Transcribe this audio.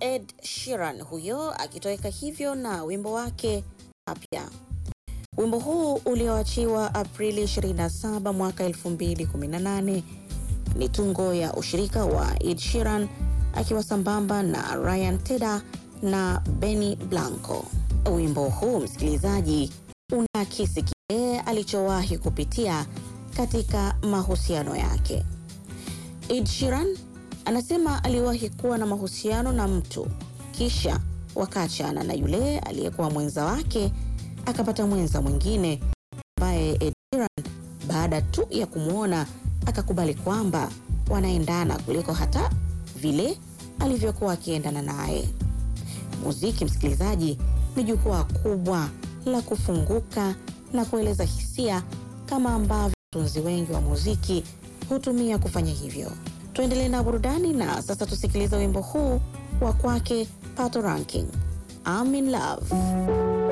Ed Sheeran huyo akitoweka hivyo na wimbo wake Apya. Wimbo huu ulioachiwa Aprili 27 mwaka 2018 ni tungo ya ushirika wa Ed Sheeran akiwa sambamba na Ryan Tedder na Benny Blanco. Wimbo huu msikilizaji, unaakisi kile alichowahi kupitia katika mahusiano yake. Ed Sheeran anasema aliwahi kuwa na mahusiano na mtu kisha wakaachana na yule aliyekuwa mwenza wake akapata mwenza mwingine ambaye Ed Sheeran baada tu ya kumwona akakubali kwamba wanaendana kuliko hata vile alivyokuwa akiendana naye. Muziki, msikilizaji, ni jukwaa kubwa la kufunguka na kueleza hisia kama ambavyo watunzi wengi wa muziki hutumia kufanya hivyo. Tuendelee na burudani na sasa tusikilize wimbo huu wa kwake Pato Ranking, I'm in love.